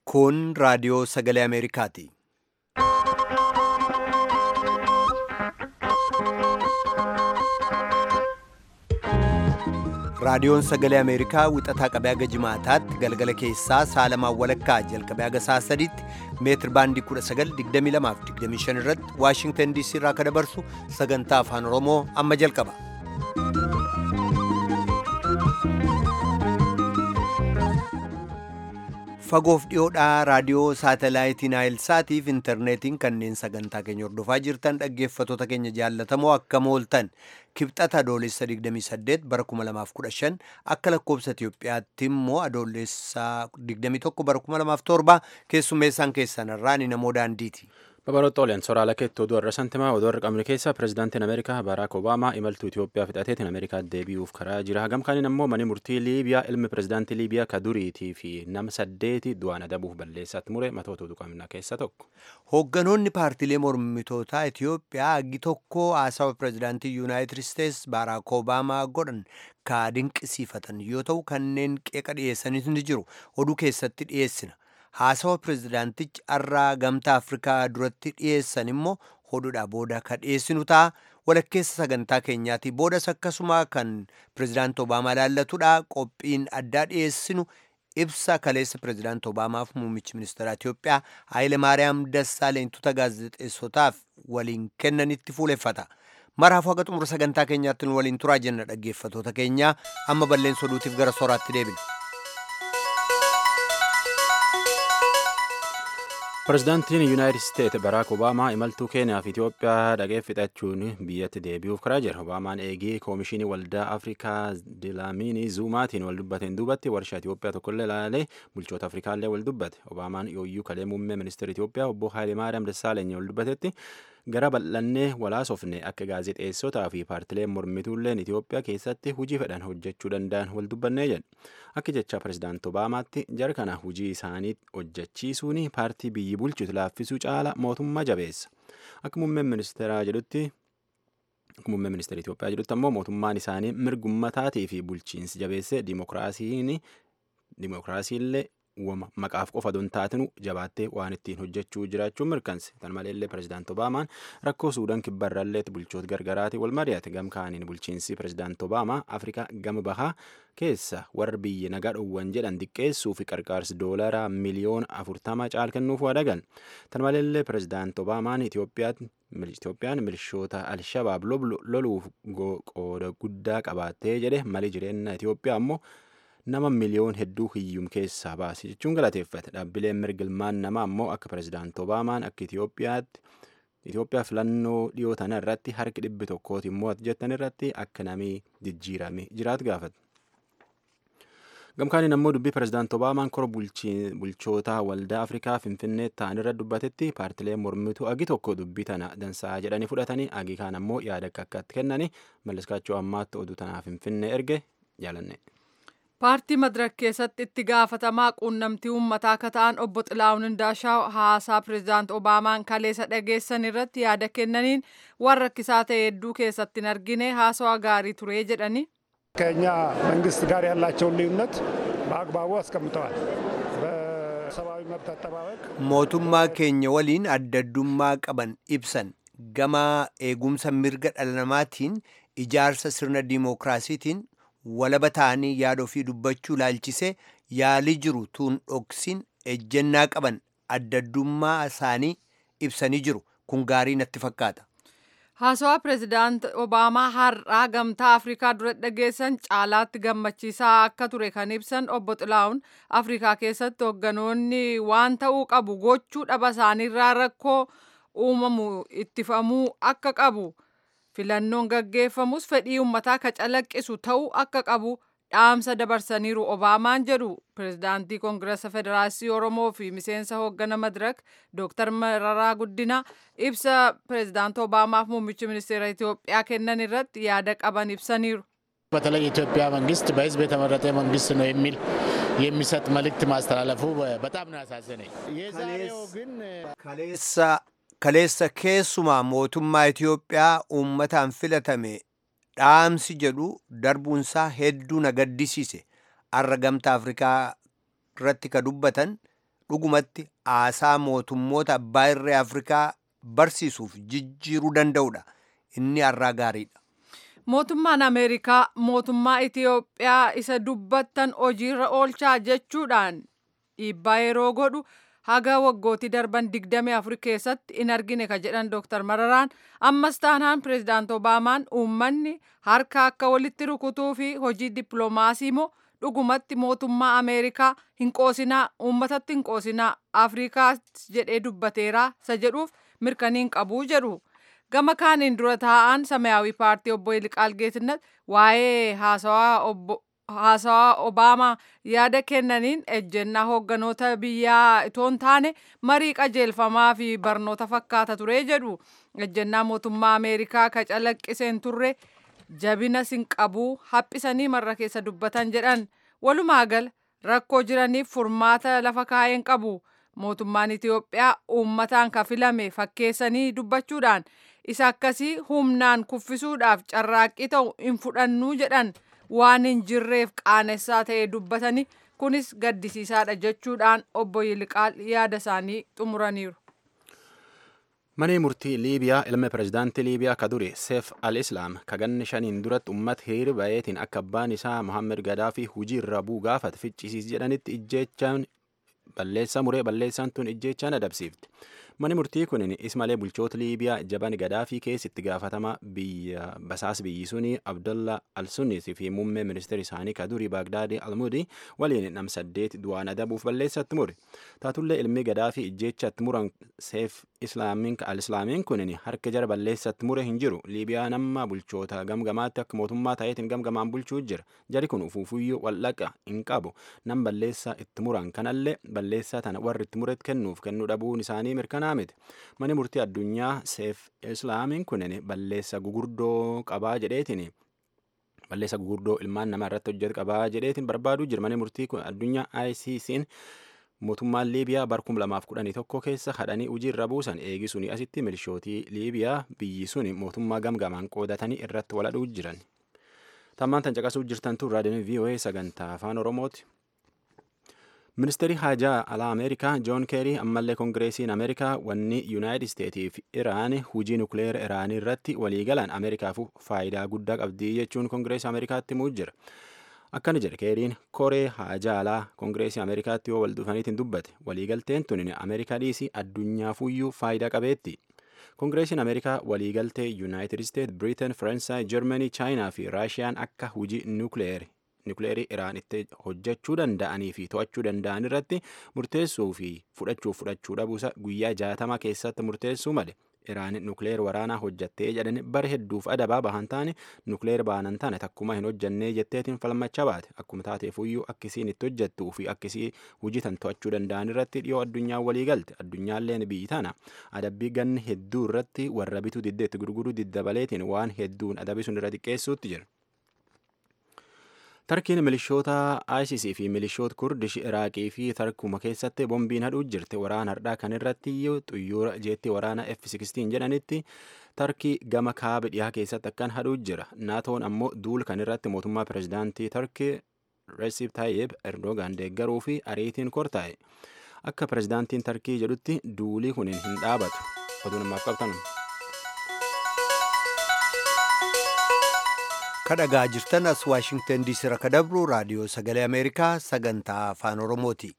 Kun raadiyoo sagalee Ameerikaati. Raadiyoon sagalee Ameerikaa wixataa qabee haga jimaataatti galgala keessaa saalamaan walakkaa jalqabee haga sa'a sadiitti meetir baandii 1922 irratti Waashingtan DC irraa akka dabarsu sagantaa afaan Oromoo amma jalqaba. Fagoof dhiyoodhaa raadiyoo saatalaayitii Naayilsaatiif intarneetiin kanneen sagantaa keenya hordofaa jirtan dhaggeeffattoota keenya jaallatamoo akkam ooltan kibxata adoolessa 28 bara 2015 akka lakkoobsa Itiyoophiyaatti immoo adoolessa 21 bara 2007 keessummeessaan keessan irraa ni namoo daandiiti. Babaroota Oliyaan soraala keetti oduu irra santimaa oduu irra qabne keessa pirezidaantiin Ameerikaa Baaraak Obaamaa imaltuu Itoophiyaa fixateetiin Ameerikaa deebi'uuf karaa jira. Hagam kaaniin ammoo manni murtii Liibiyaa ilmi pirezidaantii Liibiyaa ka duriitii fi nama saddeeti du'aan adabuuf balleessaatti mure matoota oduu qabnaa keessa tokko. Hoogganoonni paartiilee mormitootaa Itoophiyaa hagi tokko haasawa pirezidaantii Yuunaayitid Isteets Baaraak Obaamaa godhan ka dinqisiifatan yoo ta'u kanneen qeeqa dhiyeessanis ni jiru. Oduu keessatti dhiyeessina. haasawa pirezidaantichi har'aa gamtaa afrikaa duratti dhiyeessan immoo hodhudha booda ka dhiyeessinu ta'a walakkeessa sagantaa keenyaati boodas akkasuma kan pirezidaanti obaamaa laallatudha qophiin addaa dhiyeessinu ibsa kaleessa pirezidaanti obaamaaf muummichi ministeera itiyoophiyaa haayile maariyaam dassaaleentuta gaazexeessotaaf waliin kennanitti fuuleffata maraafuu haga xumura sagantaa keenyaatti nu waliin turaa jenna dhaggeeffatoota keenya amma balleessa oduutiif gara sooraatti deebina. Pirezidaantiin Yuunaayitid Isteet Baraak Obaamaa imaltuu Keeniyaa fi Itoophiyaa dhaqee fixachuun biyyatti deebi'uuf karaa jira. Obaamaan eegee koomishinii waldaa Afrikaa Dilaamiinii Zuumaatiin wal dubbateen duubatti warshaa Itoophiyaa tokkollee ilaalee bulchoota Afrikaallee wal dubbate. Obaamaan yooyyuu kalee muummee ministeera Itoophiyaa obbo Haayilemaariyaam Dassaaleny wal dubbatetti gara bal'annee walaasofne akka gaazexeessotaa fi paartileen mormituulleen Itoophiyaa keessatti hujii fedhan hojjechuu danda'an wal dubbannee jedhe. Akka jecha pirezidaanti Obaamaatti jara kana hujii isaanii hojjechiisuun paartii biyyi bulchitu laaffisuu caala mootummaa jabeessa. Akka muummeen ministeeraa jedhutti muummeen ministeera Itoophiyaa jedhutti ammoo mootummaan isaanii mirgummataatii fi bulchiinsi jabeesse dimokiraasiin dimokiraasiillee maqaaf qofa don taatinu jabaattee waan ittiin hojjechuu jiraachuun mirkanse tan maleellee pirezidaanti obaamaan rakkoo suudaan kibbarrallee bulchoota gargaraati wal mari'ate gam kaaniin bulchiinsi pirezidaanti obaamaa afrikaa gama bahaa keessa warra biyya nagaa dhowwan jedhan diqqeessuu fi qarqaarsi doolaraa miliyoona afurtama caal kennuuf waadagan tan maleellee pirezidaanti obaamaan itoophiyaan milishoota alshabaab loluuf qooda guddaa qabaattee jedhe mali jireenya itoophiyaa ammoo nama miliyoon hedduu hiyyum keessaa baase jechuun galateeffate dhaabbileen mirgilmaan namaa ammoo akka pirezidaanti obaamaan akka itiyoophiyaatti itiyoophiyaa filannoo dhiyoo tana irratti harki dhibbi tokkooti immoo jettan irratti akka namii jijjiirame jiraatu gaafate. gamkaaniin ammoo dubbii pirezidaanti obaamaan kora bulchoota waldaa afrikaa finfinnee ta'an irra dubbatetti paartileen mormituu agi tokko dubbii tana dansaa jedhanii fudhatanii agi kaan ammoo yaada akka akkatti kennanii malliskaachuu ammaatti oduu tanaa finfinnee erge jaalanne. paartii madirak keessatti itti gaafatamaa quunnamtii uummataa akka ta'an obbo Xilaawun Indaashaw haasaa pirezidaanti Obaamaan kaleessa dhageessan irratti yaada kennaniin waan rakkisaa ta'e hedduu keessatti hin argine haasawaa gaarii ture jedhani. ከእኛ መንግስት ጋር ያላቸውን ልዩነት በአግባቡ አስቀምጠዋል። በሰብአዊ መብት አጠባበቅ mootummaa keenya waliin addaddummaa qaban ibsan gama eegumsa mirga dhala namaatiin ijaarsa sirna diimookiraasiitiin walaba ta'anii yaada ofii dubbachuu laalchisee yaalii jiru tuun dhoksin ejjennaa qaban addaddummaa isaanii ibsanii jiru kun gaarii natti fakkaata. haasawaa pirezidaanti obaamaa har'aa gamtaa afrikaa dura dhageessan caalaatti gammachiisaa akka ture kan ibsan obbo xilaa'uun afrikaa keessatti hoogganoonni waan ta'uu qabu gochuu dhaba isaaniirraa rakkoo uumamu ittifamuu akka qabu. filannoon gaggeeffamus fedhii uummataa ka calaqqisu ta'uu akka qabu dhaamsa dabarsaniiru obaamaan jedhu pirezidaantii koongiresa federaasii oromoo fi miseensa hooggana madirak dooktar mararaa guddina ibsa pirezidaanti obaamaaf muummichi ministeera itiyoophiyaa kennan irratti yaada qaban ibsaniiru. በተለይ የኢትዮጵያ መንግስት በህዝብ የተመረጠ መንግስት ነው የሚል የሚሰጥ መልእክት ማስተላለፉ በጣም ነው ያሳዘነኝ። የዛሬው ግን kaleessa keessumaa mootummaa Itiyoophiyaa uummataan filatame dhaamsi jedhu darbuunsaa hedduu na gaddisiise har'a gamtaa Afrikaa irratti ka dubbatan dhugumatti haasaa mootummoota abbaa irree afrikaa barsiisuuf jijjiiruu danda'udha inni har'aa gaariidha. Mootummaan Ameerikaa mootummaa Itiyoophiyaa isa dubbattan hojiirra oolchaa jechuudhaan dhiibbaa yeroo godhu haga waggootii darban 24 keessatti in argine ka jedhan Dr. Mararaan ammas taanaan pireezidaant Obaamaan uummanni harka akka walitti rukutuu fi hojii dippiloomaasii moo dhugumatti mootummaa Ameerikaa hin qoosinaa uummatatti hin qoosinaa Afrikaas jedhee dubbateeraa isa jedhuuf mirkaniin qabuu jedhu. Gama kaaniin dura taa'an Samayaawii paartii obbo Yiliqaal Geetinnat waa'ee haasawaa Obaamaa yaada kennaniin ejjennaa hoogganoota biyyaa itoo hin taane marii qajeelfamaa fi barnoota fakkaata ture jedhu. Ejjennaa mootummaa Ameerikaa ka calaqqiseen turre jabina sin qabuu haphisanii marra keessa dubbatan jedhan. Walumaa gala rakkoo jiraniif furmaata lafa kaa'een qabu. Mootummaan Itiyoophiyaa uummataan ka filame fakkeessanii dubbachuudhaan isa akkasii humnaan kuffisuudhaaf carraaqqii ta'u hin fudhannuu jedhan waan hin jirreef qaanessaa ta'e dubbatanii kunis gaddisiisaadha jechuudhaan obbo Yiliqaal yaada isaanii xumuraniiru. Manee murtii Liibiyaa ilma pireezidaantii Liibiyaa ka duri Seef al-Islaam ka ganni shaniin duratti uummata hiriira bayeetiin akka abbaan isaa Mohammed Gadaafi hujii irra bu'u gaafate ficcisiis jedhanitti ijjeechaan balleessaa muree balleessaan tun ijjeechaan adabsiifte. Mani murtii kun ismalee bulchoota Liibiyaa jaban Gadaafii keessatti gaafatama biyya basaas biyyi suni Abdullah al-Sunnis fi muummee ministeera isaanii ka durii Baagdaadii al-Mudi waliin nam saddeet du'aan adabuuf balleessatti mure. Taatullee ilmi Gadaafii ijjeechatti muran Seef Islaamiin al-Islaamiin kun harka jara balleessatti mure hin jiru. Liibiyaa nama bulchoota gamgamaatti akka mootummaa ta'eetiin gamgamaan bulchuu jira. Jari kun ufuufuyyuu wallaqa hin qabu. Nam balleessaa itti muran kanallee balleessaa tana warri itti muret kennuuf kennuu dhabuun isaanii mirkanaa miti. Mani murtii addunyaa Seef Islaamiin kunin balleessa gugurdoo qabaa jedheetiin balleessa gugurdoo ilmaan namaa irratti hojjetu qabaa jedheetiin barbaaduu jira. Mani murtii kun addunyaa ICC'n mootummaan Liibiyaa bar 2011 keessa hadhanii hojii irra buusan eegisuni asitti milishootii Liibiyaa biyyi suni mootummaa gamgamaan qoodatanii irratti waladhuu jiran. Tammaan tan caqasuu jirtan tun raadiyoon VOA sagantaa afaan Oromooti. Ministeerri haajaa alaa Ameerikaa Joon Keerii ammallee Koongireesiin Ameerikaa wanni Yuunaayitid Isteetii fi Iraan hujii nukleera Iraanii irratti waliigalan Ameerikaaf faayidaa guddaa qabdii jechuun Koongireesii Ameerikaatti himuu jira. Akkana jedhe Keeriin koree haajaa alaa Koongireesii Ameerikaatti yoo wal dhufaniitiin dubbate waliigalteen tun Ameerikaa dhiisii addunyaafuu faayidaa qabeetti. Koongireesiin Ameerikaa waliigaltee Yuunaayitid Isteet, Biriiteen, Faransaay, Jarmanii, Chaayinaa fi Raashiyaan akka hujii nukleerii nukleerii iraan itti hojjechuu danda'anii fi to'achuu danda'an irratti murteessuu fi fudhachuu fudhachuu dhabuusa guyyaa jaatama keessatti murteessuu male iraan nukleer waraanaa hojjattee jedhan bara hedduuf adabaa bahan taane nukleer baanan taane takkuma hin hojjannee jetteetiin falmacha baate akkuma taateefuyyuu akkisiin itti hojjettuu fi akkisii hujitan to'achuu danda'an irratti dhiyoo addunyaa walii galte addunyaalleen biyyi tana adabbii ganni hedduu irratti warra bituu diddeetti gurguruu diddabaleetiin waan hedduun adabii sun irra xiqqeessuutti jira. Tarkiin milishoota ISIS fi milishoota Kurdish Iraaqii fi Tarkuma keessatti bombiin hadhuu jirti. Waraana hardhaa kan irratti xuyyoora jeetti waraana F-16 jedhanitti Tarkii gama kaaba dhiyaa keessatti akkan hadhuu jira. Naatoon ammoo duul kan irratti mootummaa pirezidaantii Tarkii Recep Tayyip Erdogan deeggaruu fi ariitiin kortaa'e. Akka pirezidaantiin Tarkii jedhutti duulii kun hin dhaabatu. Oduu namaaf qabtan. kadhagaa jirtan as waashingtan diisii irraa kadabru raadiyoo sagalee ameerikaa sagantaa afaan oromooti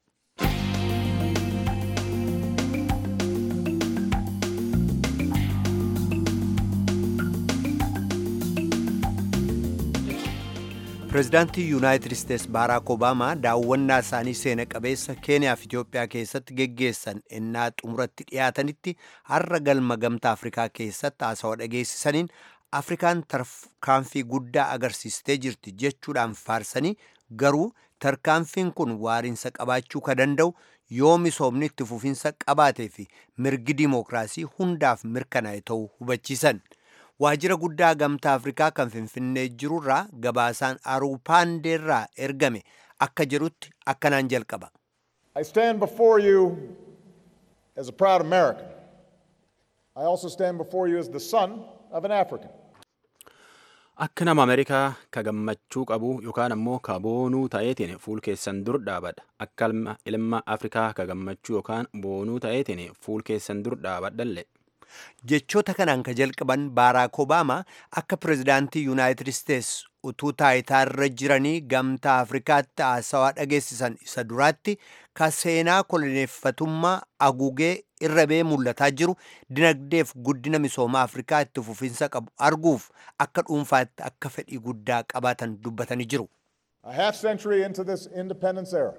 pireezidaantii yuunaayitid isteets baaraak obaamaa daawwannaa isaanii seena qabeessa keeniyaa fi itiyoophiyaa keessatti geggeessan ennaa xumuratti dhiyaatanitti har'a galma gamtaa afrikaa keessatti haasawaa dhageessisaniin afrikaan tarkaanfii guddaa agarsiistee jirti jechuudhaan faarsanii garuu tarkaanfiin kun waariinsa qabaachuu ka danda'u yoo misoomni itti fufinsa qabaatee fi mirgi dimookiraasii hundaaf mirkanaa'e ta'uu hubachiisan. Waajjira guddaa gamtaa Afrikaa kan Finfinnee jirurraa gabaasaan Aruupaandeerraa ergame akka jedhutti akkanaan jalqaba. I stand before you as a proud American. I also stand before you as the son of an African. Akka nama Ameerikaa ka gammachuu qabu yookaan ammoo ka boonuu ta'eetiin fuul keessan dur dhaabadha. Akka ilma Afrikaa ka gammachuu yookaan boonuu ta'eetiin fuul keessan dur dhaabadhallee. jechoota kanaan ka jalqaban baaraak obaamaa akka pirezidaantii yuunaayitid isteets utuu taayitaarra jiranii gamtaa afrikaatti haasawaa dhageessisan isa duraatti ka seenaa koloneeffatummaa agugee irra bee mul'ataa jiru dinagdeef guddina misoomaa afrikaa itti fufiinsa qabu arguuf akka dhuunfaatti akka fedhii guddaa qabaatan dubbatanii jiru. A half century into this independence era,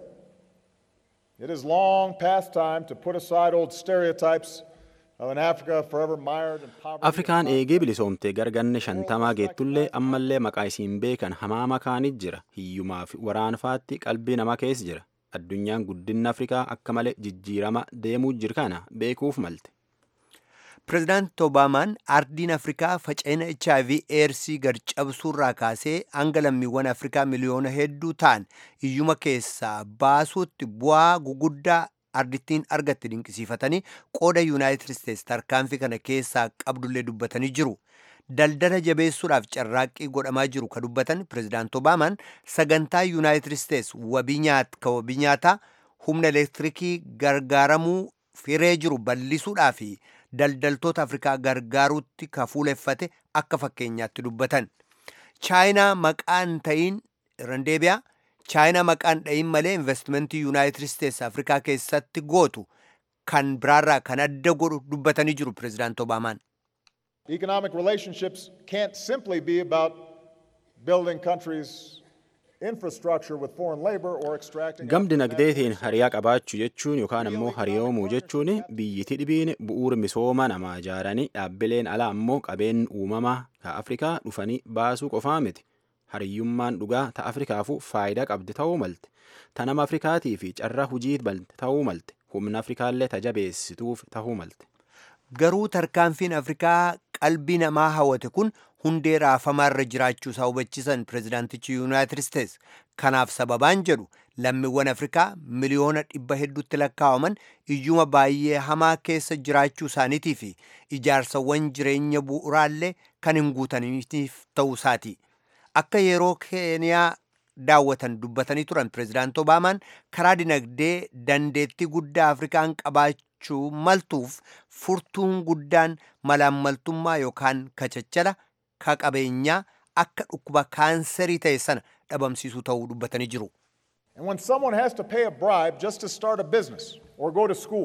it is long past time to put aside old stereotypes of an Africa forever mired in poverty. Afrikaan eegee bilisoomtee garganne shantamaa geettullee ammallee maqaa isiin beekan hamaa makaanit jira. Hiyyumaa fi waraanfaatti qalbii namaa keessa jira. Addunyaan guddinna Afrikaa akka malee jijjiirama deemuu jiru kana beekuuf malte. Pireezidaanti Obaamaan ardiin Afrikaa faca'ina HIV eersii gad cabsuurraa kaasee hanga lammiiwwan Afrikaa miliyoona hedduu ta'an hiyyuma keessaa baasuutti bu'aa guguddaa ardittiin argatte dinqisiifatanii qooda yuunaayitid isteets tarkaanfii kana keessaa qabdullee dubbatanii jiru. Daldala jabeessuudhaaf carraaqqii godhamaa jiru ka dubbatan pireezidaanti Obaamaan sagantaa yuunaayitid isteets wabii nyaataa humna elektirikii gargaaramuu firee jiru bal'isuudhaa fi daldaltoota Afrikaa gargaaruutti ka fuuleffate akka fakkeenyaatti dubbatan. Chaayinaa maqaan ta'iin randeebiyaa chaayinaa maqaan dhayin malee investimentii yuunaayitid isteets afrikaa keessatti gootu kan biraarraa kan adda godhu dubbatanii jiru pireezidaanti obaamaan. Economic relationships can't simply be about building countries' infrastructure with foreign labor or extracting. Gam dinagdeetiin hariyaa qabaachuu jechuun yookaan ammoo hariyoomuu jechuun biyyiti dhibiin bu'uura misooma namaa ijaaranii dhaabbileen alaa ammoo qabeen uumamaa ka Afrikaa dhufanii baasuu qofaa miti. Hariyyummaan dhugaa ta Afrikaafuu faayidaa qabdi ta'uu malte. Ta nama Afrikaatii fi carraa hujii balte ta'uu malte. Humna Afrikaallee tajabeessituuf ta'uu malte. Garuu tarkaanfiin Afrikaa qalbii namaa hawwate kun hundee raafamaarra jiraachuu isaa hubachiisan pireezidaantichi yuunaayitid isteets. Kanaaf sababaan jedhu lammiiwwan Afrikaa miliyoona dhibba hedduutti lakkaawaman iyyuma baay'ee hamaa keessa jiraachuu isaaniitii fi ijaarsawwan jireenya bu'uraallee kan hin guutaniif ta'uu isaati. Akka yeroo keeniyaa daawwatan dubbatanii turan pireezidaanti Obaamaan karaa dinagdee dandeettii guddaa Afrikaan qabaachuu maltuuf furtuun guddaan malaammaltummaa yookaan kachachala ka qabeenyaa akka dhukkuba kaanserii ta'e sana dhabamsiisuu ta'uu dubbatanii jiru. And when someone has to pay a bribe just to start a business or go to school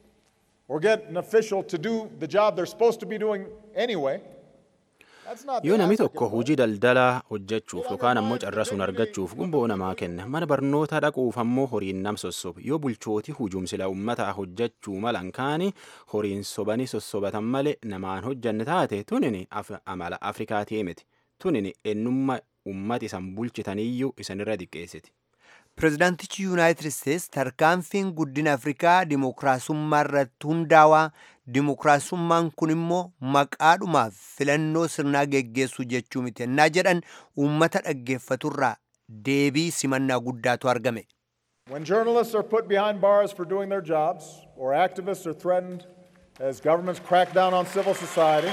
or get an official to do the job they're supposed to be doing anyway, that's not the Yoo namni African tokko way. hojii daldalaa hojjechuuf yookaan ammoo carrasuun argachuuf gumboo namaa kenna mana barnootaa dhaquuf ammoo horiin nam sossoba yoo bulchooti hujuumsila uummataa hojjechuu malan kaani horiin sobanii sossobatan malee namaan hojjanne taate tunini af- amala Afrikaatii miti tunini ennummaa uummata isan bulchitaniyyuu isanirra diqqeessiti. Pireezidaantichi yuunaayitid isteets tarkaanfiin guddina Afrikaa dimookiraasummaa irratti hundaawaa dimookiraasummaan kun immoo maqaadhumaaf filannoo sirnaa geggeessuu jechuu miti ennaa jedhan uummata dhaggeeffaturraa deebii simannaa guddaatu argame. When journalists are put behind bars for doing their jobs, or activists are threatened as governments crack down on civil society,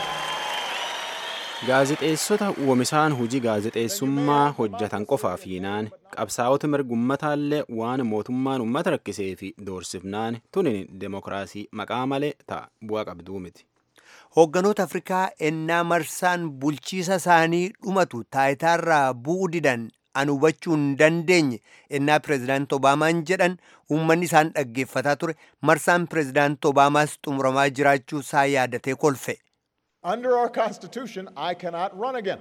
Gaazexeessota uumisaan hojii gaazexeessummaa hojjetan qofaaf hiinaan qabsaa'ota mirgummataanlee waan mootummaan uummata rakkisee fi doorsifnaan tunin demokiraasii maqaa malee ta'a bu'aa qabduu miti. Hoogganoota Afrikaa ennaa marsaan bulchiisa isaanii dhumatu taayitaarraa bu'uu didan an hubachuu hin dandeenye ennaa pireezidaanti Obaamaan jedhan uummanni isaan dhaggeeffataa ture marsaan pireezidaanti Obaamaas xumuramaa jiraachuu isaa yaadatee kolfe. under our Constitution, I cannot run again.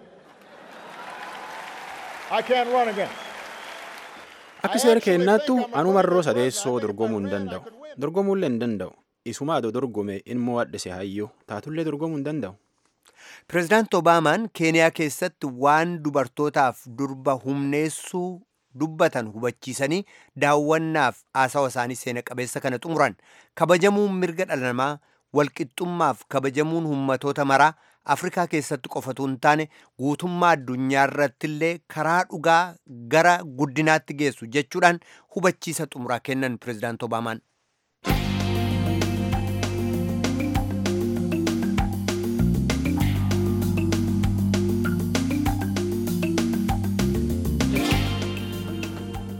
I can't run again. Akka seera keennaattu anumarroo sadeessoo dorgomuu hin danda'u. Dorgomuullee hin danda'u. Isuma adoo dorgome ilmoo addise hayyuu taatullee dorgomuu hin danda'u. Pireezidaanti Obaamaan Keeniyaa keessatti waan dubartootaaf durba humneessuu dubbatan hubachiisanii daawwannaaf haasawa isaanii seena qabeessa kana xumuran kabajamuun mirga dhala namaa walqixxummaaf kabajamuun ummatoota maraa Afrikaa keessatti qofatu hin taane guutummaa addunyaa irratti illee karaa dhugaa gara guddinaatti geessu jechuudhaan hubachiisa xumuraa kennan pireezidaanti Obaamaan.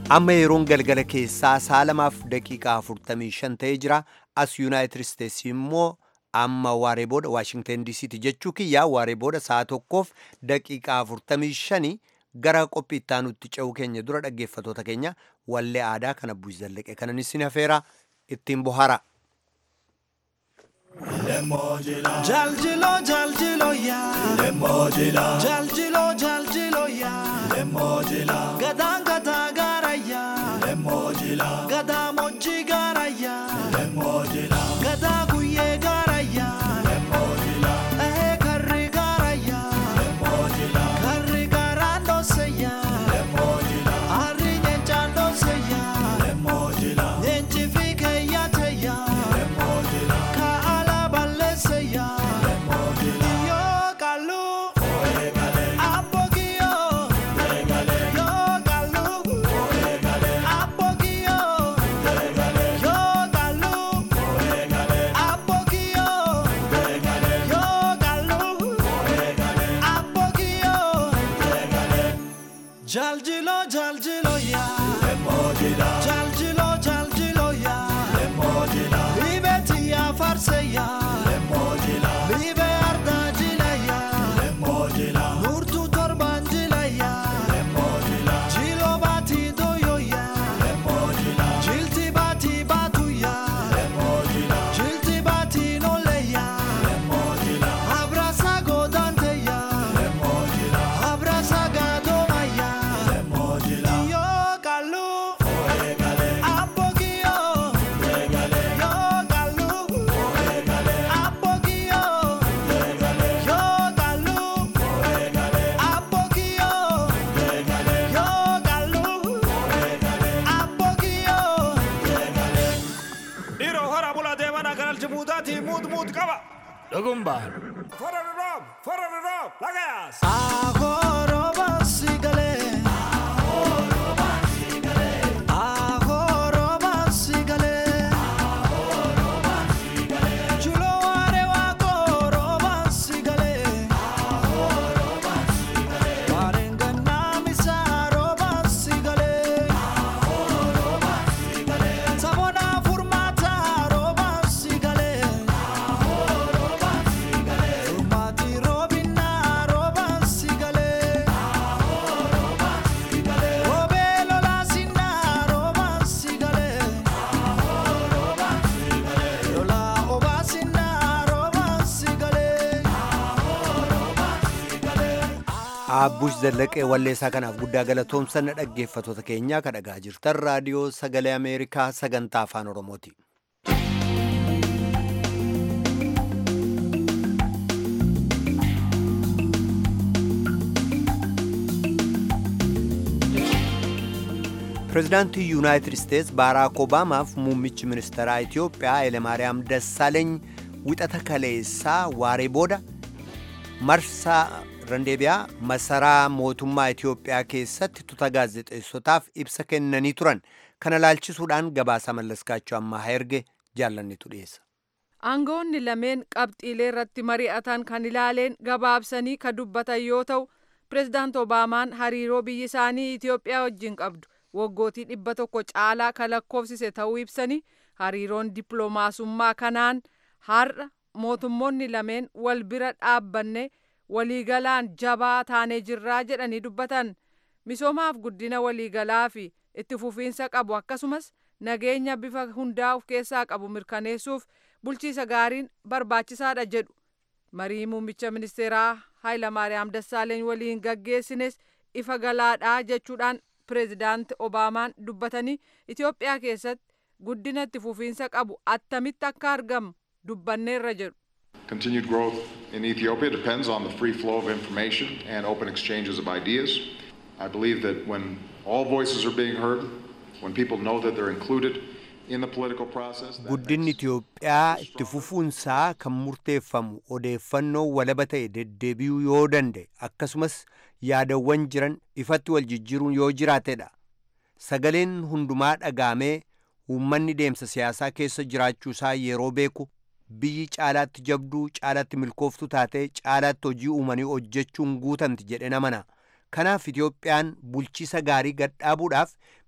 amma yeroon galgala keessaa sa'a lamaaf daqiiqaa 45 ta'ee jira as yuunaayitid isteetsi immoo amma waaree booda waashingten diisiiti jechuu kiyyaa waaree booda sa'a tokkoof daqiiqaa 45 gara qophii ittaanutti ce'uu keenya dura dhaggeeffatoota keenya wallee aadaa kana buus zallaqe kanan isin hafeera ittiin bohara. Jaljilo jaljilo ya Lemojila Jaljilo jaljilo ya Lemojila Gadaan gadaa gaara ya Lemojila Gadaa moji gaara ya Lemojila Gadaa guyyee gaara ya Lemojila Ee karri gaara ya Lemojila Karri gaaraan dhoose ya Lemojila Harri nyeenchaan dhoose ya Lemojila Nyeenchi fi keeyyaate ya Lemojila Ka ala balleesse ya Lemojila Yo kalu Apogio Yo kalu Apogio Yo kalu Apogio Yo kalu Apogio Jaljilo jaljilo ya Jaljilo jaljilo ya Libeti ya farse ya Libe arda jila ya Nurtu torban jila ya Jilo bati doyo ya Jilti bati batu ya Jilti bati nole ya Abrasa godante ya Abrasa gadoma ya Yo kalu Apogio Yo kalu Apogio Yo kalu Apogio Yo kalu Apogio Dhiiroo hora bulaa deemanaa kanalchi muudaatii muut muut qaba. Dhugumbaan. Fara roob, fara roob, lagayaas. Agoroba sigale Agoroba sigale Chulo are wa goroba sigale Parengana misaroba sigale Sabona furmata roba sigale Furmati robina roba sigale Robelo la sinna roba sigale Lola oba sinna roba sigale Abbush Zallaqee walleessaa kanaaf guddaa galatoomsanna dhaggeeffatoota keenyaa ka dhagaa jirtan raadiyoo sagalee Ameerikaa sagantaa afaan Oromooti. Pireezidaantii Yuunaayitid Isteets Baaraak Obaamaaf muummichi ministeeraa Itoophiyaa Hayilemaariyaam Dassaaleeny wixata kaleessaa waaree booda marsaa randeebiyaa masaraa mootummaa Itoophiyaa keessatti tuuta gaazexeessotaaf ibsa kennanii turan kana laalchisuudhaan gabaasa mallaskaachuu ammaa erge jaallannitu dhiyeessa. Aangoonni lameen qabxiilee irratti mari'atan kan ilaaleen gabaabsanii ka dubbatan yoo ta'u, pireezidaant Obaamaan hariiroo biyyi isaanii Itoophiyaa wajjin qabdu waggootii dhibba tokko caalaa ka lakkoofsise ta'uu ibsanii hariiroon dippiloomaasummaa kanaan har'a mootummoonni lameen wal bira dhaabbanne waliigalaan jabaa taanee jirraa jedhanii dubbatan misoomaaf guddina waliigalaa fi itti fufiinsa qabu akkasumas nageenya bifa hundaa of keessaa qabu mirkaneessuuf bulchiisa gaariin barbaachisaadha jedhu marii muummicha ministeeraa Hayilamaariyaam Dassaaleeny waliin gaggeessines ifa galaadhaa jechuudhaan pireezidaant Obaamaan dubbatanii Itoophiyaa keessatti guddina itti fufiinsa qabu attamitti akka argamu dubbanneerra jedhu. Continued growth in Ethiopia depends on the free flow of information and open exchanges of ideas. I believe that when all voices are being heard, when people know that they're included in the political process, that Guddinni makes- Itoophiyaa itti fufuunsaa kan murteeffamu odeeffannoo walaba ta'e deddeebi'uu yoo danda'e akkasumas yaadawwan jiran ifatti wal jijjiiruun yoo jiraatedha. Sagaleen hundumaa dhagaamee uummanni deemsa siyaasaa keessa jiraachuusaa yeroo beeku biyyi caalaatti jabduu caalaatti milkooftu taatee caalaatti hojii uumanii hojjechuun guutamti jedhe namana. Kanaaf Itoophiyaan bulchiisa gaarii gadhaabuudhaaf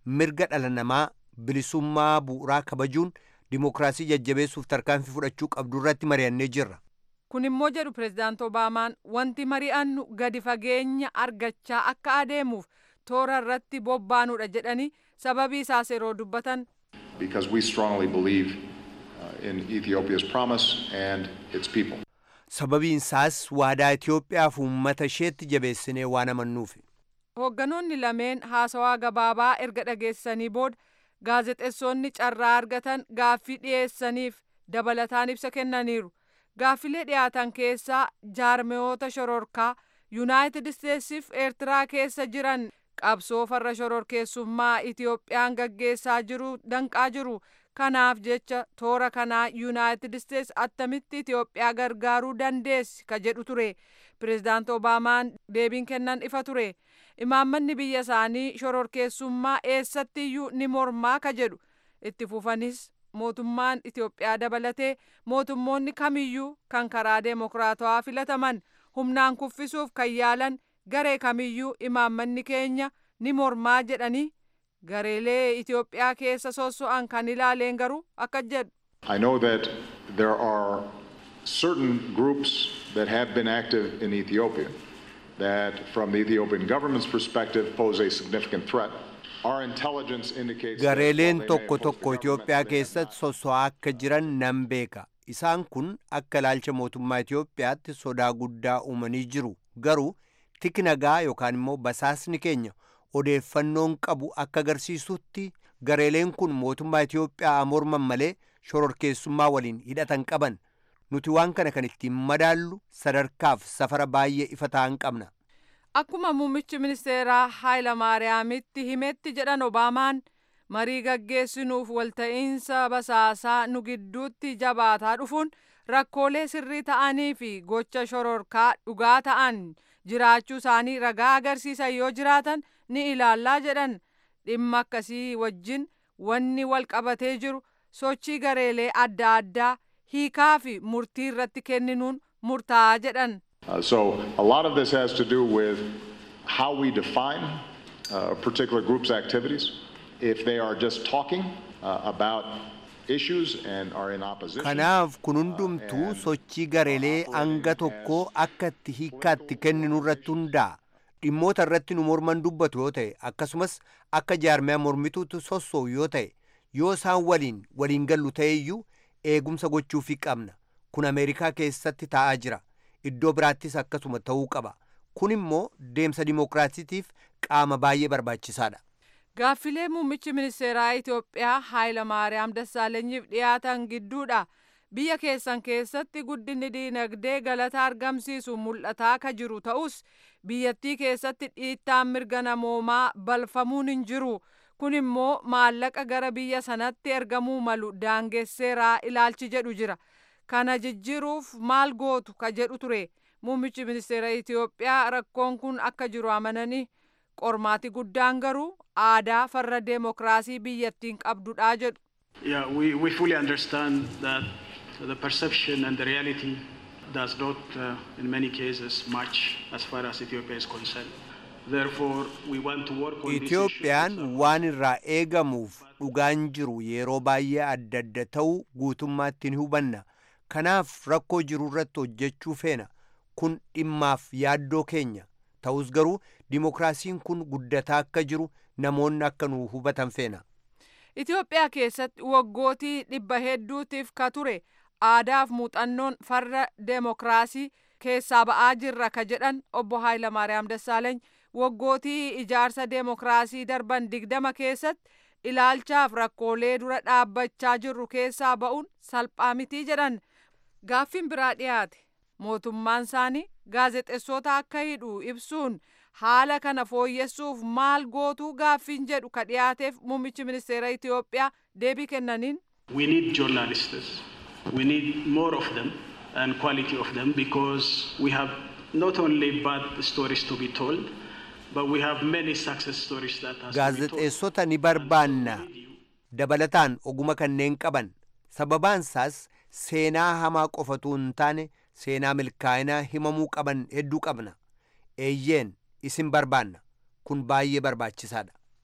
mirga dhala namaa bilisummaa bu'uuraa kabajuun dimookiraasii jajjabeessuuf tarkaanfii fudhachuu qabdu irratti mari'annee jirra. kun immoo jedhu pirezidaant obaamaan wanti mari'annu gadi fageenya argachaa akka adeemuuf toora irratti bobbaanuudha jedhanii sababii isaas yeroo dubbatan because we strongly believe uh, in Ethiopia's promise and its people. sababiin isaas waadaa Itoophiyaaf uummata isheetti jabeessinee waan amannuufi. hoogganoonni lameen haasawaa gabaabaa erga dhageessanii booda gaazexeessonni carraa argatan gaaffii dhiyeessaniif dabalataan ibsa kennaniiru gaaffilee dhiyaatan keessaa jaarmeyoota shororkaa yuunaayitid isteetsiif eertiraa keessa jiran qabsoo farra shororkeessummaa itiyoophiyaan gaggeessaa jiru danqaa jiru kanaaf jecha toora kanaa yuunaayitid isteets attamitti itiyoophiyaa gargaaruu dandeessi ka jedhu ture pirezidaant obaamaan deebiin kennan ifa ture imaammanni biyya isaanii shororkeessummaa eessattiyyuu ni mormaa ka jedhu itti fufanis mootummaan itiyoophiyaa dabalatee mootummoonni kamiyyuu kan karaa deemokiraatawaa filataman humnaan kuffisuuf kan yaalan garee kamiyyuu imaammanni keenya ni mormaa jedhanii gareelee itiyoophiyaa keessa sosso'an kan ilaaleen garuu akka jedhu. I know that there are certain groups that have been active in Ethiopia that, from the Ethiopian government's perspective, pose a significant threat. Our intelligence indicates that gareeleen while they may tokko oppose the tokko government, Itoophiyaa they have keessatti sosso'aa akka jiran nan beeka. Isaan kun akka ilaalcha mootummaa Itoophiyaatti sodaa guddaa uumanii jiru. Garuu tiki nagaa yookaan immoo basaasni keenya odeeffannoon qabu akka agarsiisutti gareeleen kun mootummaa Itoophiyaa morman malee shororkeessummaa waliin hidhatan qaban. Nuti waan kana kan ittiin madaallu sadarkaaf safara baay'ee ifa ta'an qabna. Akkuma muummichi ministeeraa Haayila Maariyaamitti himetti jedhan Obaamaan marii gaggeessinuuf walta'iinsa basaasaa nu gidduutti jabaataa dhufuun rakkoolee sirrii ta'anii fi gocha shororkaa dhugaa ta'an jiraachuu isaanii ragaa agarsiisan yoo jiraatan ni ilaallaa jedhan dhimma akkasii wajjin wanni wal qabatee jiru sochii gareelee adda addaa hiikaa fi murtii irratti kenninuun murtaa'aa jedhan. Uh, so a lot of this has to do with how we define uh, a particular group's activities. If they are just talking uh, about issues and are in opposition. Kanaaf kun hundumtuu sochii gareelee hanga tokkoo akka itti hiikkaatti kenninu irratti hundaa'a. Dhimmoota irratti nu morman dubbatu yoo ta'e akkasumas akka jaarmiyaa mormituutti sossoo'u yoo ta'e yoo isaan waliin waliin gallu ta'eyyuu eegumsa gochuufii qabna. Kun Ameerikaa keessatti taa'aa jira. Iddoo biraattis akkasuma ta'uu qaba. Kun immoo deemsa dimookiraasiitiif qaama baay'ee barbaachisaadha. Gaaffilee muummichi ministeeraa Itoophiyaa Haayila Maariyaam Dassaalenyiif dhiyaatan gidduudha. Biyya keessan keessatti guddinni diinagdee galata argamsiisu mul'ataa ka jiru ta'us biyyattii keessatti dhiittaan mirga namoomaa balfamuun hin jiru. Kun immoo maallaqa gara biyya sanatti ergamuu malu daangesseeraa ilaalchi jedhu jira. Kana jijjiiruuf maal gootu ka jedhu ture. Muummichi ministeera Itoophiyaa rakkoon kun akka jiru amananii qormaati guddaan garuu aadaa farra deemokiraasii biyyattiin qabdudha jedhu. Yeah, we, we fully understand that the perception and the reality does not, uh, in many cases, match as far as Ethiopia is concerned. Therefore, we want to work on these issues. Itoophiyaan waan irraa eegamuuf dhugaan jiru yeroo baay'ee adda adda ta'uu guutummaatti ni hubanna. Kanaaf rakkoo jiru irratti hojjechuu feena. Kun dhimmaaf yaaddoo keenya. Ta'us garuu dimookiraasiin kun guddataa akka jiru namoonni akka nu hubatan feena. Itoophiyaa keessatti waggootii dhibba hedduutiif ka ture aadaaf muuxannoon farra deemokiraasii keessaa ba'aa jirra ka jedhan obbo Haayilamaariyaam Dassaaleeny waggootii ijaarsa deemokiraasii darban digdama keessatti ilaalchaaf rakkoolee dura dhaabbachaa jirru keessaa ba'uun salphaa mitii jedhan gaaffiin biraa dhiyaate mootummaan isaanii gaazexeessota akka hidhu ibsuun haala kana fooyyessuuf maal gootuu gaaffiin jedhu ka dhiyaateef muummichi ministeera Itoophiyaa deebii kennaniin. We need journalists. We need more of them and quality of them because we have not only bad stories to be told, but we have many success stories that has to be told. Gaazexeessota ni barbaanna. Dabalataan oguma kanneen qaban. Sababaan isaas seenaa hamaa qofatu hin taane seenaa milkaa'inaa himamuu qaban hedduu qabna. Eeyyeen isin barbaanna. Kun baay'ee barbaachisaadha.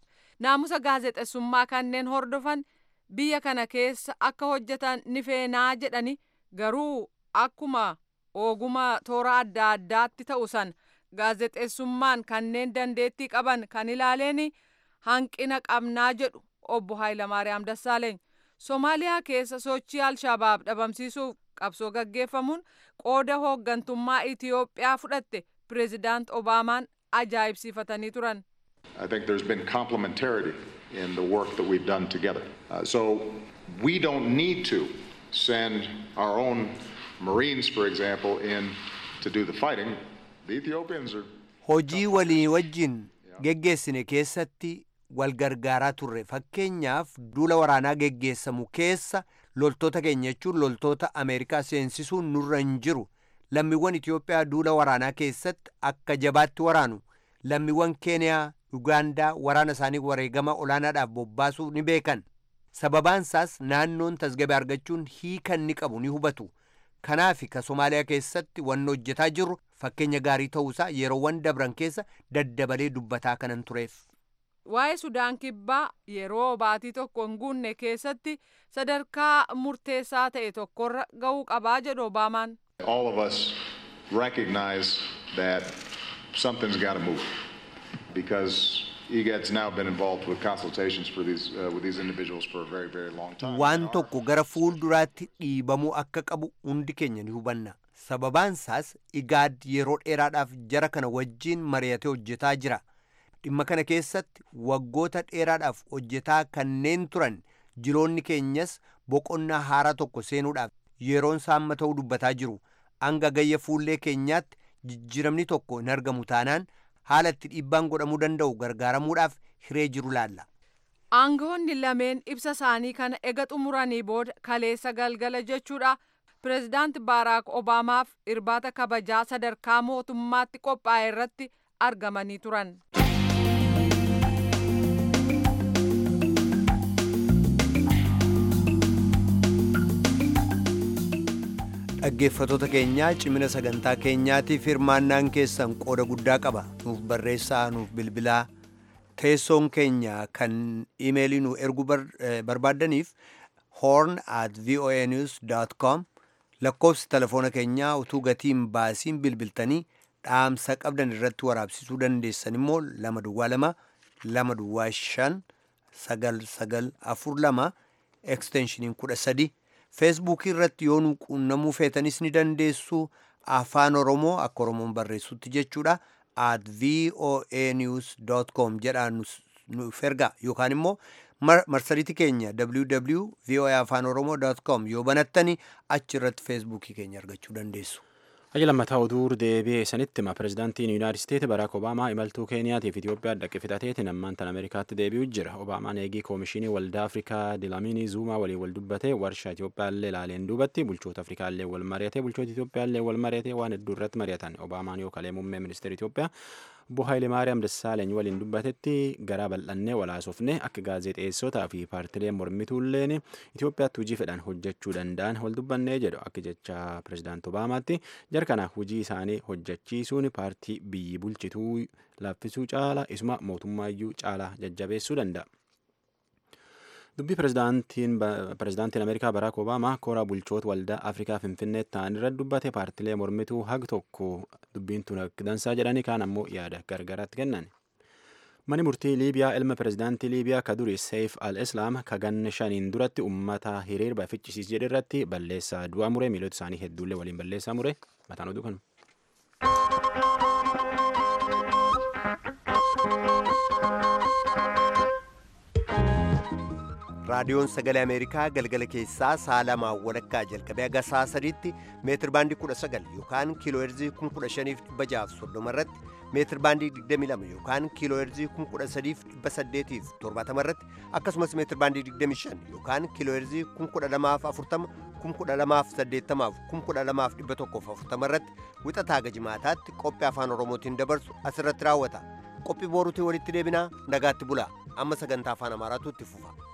naamusa gaazexeessummaa kanneen hordofan biyya kana keessa akka hojjetan ni feenaa jedhani garuu akkuma ogummaa toora adda addaatti ta'u san gaazexeessummaan kanneen dandeettii qaban kan ilaaleeni hanqina qabnaa jedhu obbo Hayilamaariyaam Dassaaleeny. Somaaliyaa keessa sochii Alshabaab dhabamsiisuuf qabsoo gaggeeffamuun qooda hooggantummaa Itiyoophiyaa fudhatte pireezidaant Obaamaan ajaa'ibsiifatanii turan. I think there's been complementarity in the work that we've done together. Uh, so we don't need to send our own Marines, for example, in to do the fighting. The Ethiopians are. Hojii walii wajjin geggeessine keessatti wal gargaaraa turre fakkeenyaaf duula waraanaa geggeessamu keessa loltoota keenya jechuun loltoota Ameerikaa seensisuun nurra hin jiru lammiiwwan Itiyoophiyaa duula waraanaa keessatti akka jabaatti waraanu lammiiwwan Keeniyaa Ugaandaa waraana isaanii wareegama olaanaadhaaf bobbaasuu ni beekan sababaan isaas naannoon tasgabbii argachuun hiika ni qabu ni hubatu kanaaf ka Somaaliyaa keessatti wanni hojjetaa jirru fakkeenya gaarii ta'uusaa yeroowwan dabran keessa daddabalee dubbataa kanan tureef. Waa'ee Sudaan Kibbaa yeroo baatii tokko hin guunne keessatti sadarkaa murteessaa ta'e tokkorra ga'uu qabaa jedhu Obaamaan. All of us recognize that something's got to move because IGAD's now been involved with consultations for these uh, with these individuals for a very very long time. Waan tokko gara fuulduraatti dhiibamuu akka qabu hundi keenya ni hubanna. Sababaan isaas IGAD yeroo dheeraadhaaf jara kana wajjiin mari'atee hojjetaa jira. Dhimma kana keessatti waggoota dheeraadhaaf hojjetaa kanneen turan jiloonni keenyas boqonnaa haaraa tokko seenuudhaaf yeroon saamma ta'uu dubbataa jiru. Hanga gayya fuullee keenyaatti jijjiiramni tokko hin argamu taanaan haala itti dhiibbaan godhamuu danda'u gargaaramuudhaaf hiree jiru laalla. Aangawoonni lameen ibsa isaanii kana ega xumuranii booda kaleessa galgala jechuudha. Pireezidaant Baaraak Obaamaaf irbaata kabajaa sadarkaa mootummaatti qophaa'e irratti argamanii turan. dhaggeeffatoota keenyaa cimina sagantaa keenyaatiif hirmaannaan keessan qooda guddaa qaba nuuf barreessaa nuuf bilbilaa teessoon keenya kan imeelii nu erguu barbaaddaniif horn at voanews com lakkoofsi telefoona keenyaa utuu gatiin baasiin bilbiltanii dhaamsa qabdan irratti waraabsisuu dandeessan immoo lama duwwaa lama lama duwwaa shan sagal sagal afur lama eksteenshiniin kudha sadi feesbuukii irratti yoo nu quunnamuu feetanis ni dandeessu afaan oromoo akka oromoon barreessutti jechuudha at voa news com jedhaa nuuf ergaa yookaan immoo marsariitii keenya www voa afaan oromoo com yoo banattani achi irratti feesbuukii keenya argachuu dandeessu. Hayya lammataa oduu deebi'ee sanitti hima pireezidaantiin Yuunaayitid Isteetsi Baraak Obaamaa imaltuu Keeniyaatiif Itoophiyaa dhaqe fixateetiin ammaan tan Ameerikaatti deebi'u jira. Obaamaan eegii koomishinii waldaa Afrikaa Dilaamiinii Zuumaa waliin wal dubbate warshaa Itoophiyaallee ilaaleen duubatti bulchoota Afrikaallee wal mari'ate bulchoota Itoophiyaallee wal mari'ate waan hedduu irratti mari'atan. Obaamaan yoo kalee muummee ministeera Itoophiyaa obbo Haayilemaariyaam Dassaaleeny waliin dubbatetti garaa bal'annee walaasofne akka gaazexeessotaa fi paartileen mormituulleen Itoophiyaatti hojii fedhan hojjechuu danda'an wal dubbannee jedhu akka jecha pireezidaant Obaamaatti jarkana hojii isaanii hojjechiisuun paartii biyyi bulchituu laaffisuu caala isuma mootummaayyuu caalaa jajjabeessuu danda'a. dubbii pireezidaantiin ameerikaa baraak obaamaa koraa bulchoota waldaa afrikaa finfinneetti ta'an irratti dubbate paartilee mormituu hag tokko dubbiin tun dansaa jedhanii kaan ammoo yaada gargaraatti kennan. Mani murtii Liibiyaa ilma pireezidaantii Liibiyaa ka duri Seif al-Islaam ka ganna shaniin duratti uummata hiriirba fichisiis jedhe irratti balleessaa du'a mure miilota isaanii hedduullee waliin balleessaa mure mataan oduu kanu. raadiyoon sagalee ameerikaa galgala keessaa sa'a lamaa walakkaa jalqabee haga sa'a sadiitti meetir baandii kudha sagal yookaan kiiloo heerzii kun kudha shaniif dhibba jaaf soddoma irratti meetir baandii digdami lama yookaan kiiloo heerzii kun kudha sadiif dhibba saddeetiif torbaatama irratti akkasumas meetir baandii digdami shan yookaan kiiloo heerzii kun kudha lamaaf afurtama kun kudha lamaaf saddeettamaaf kun kudha lamaaf dhibba tokkoof afurtama irratti wixataa haga jimaataatti qophii afaan oromootiin dabarsu asirratti raawwata qophii booruutiin walitti deebinaa nagaatti bulaa amma sagantaa afaan amaaraatu itti fufa.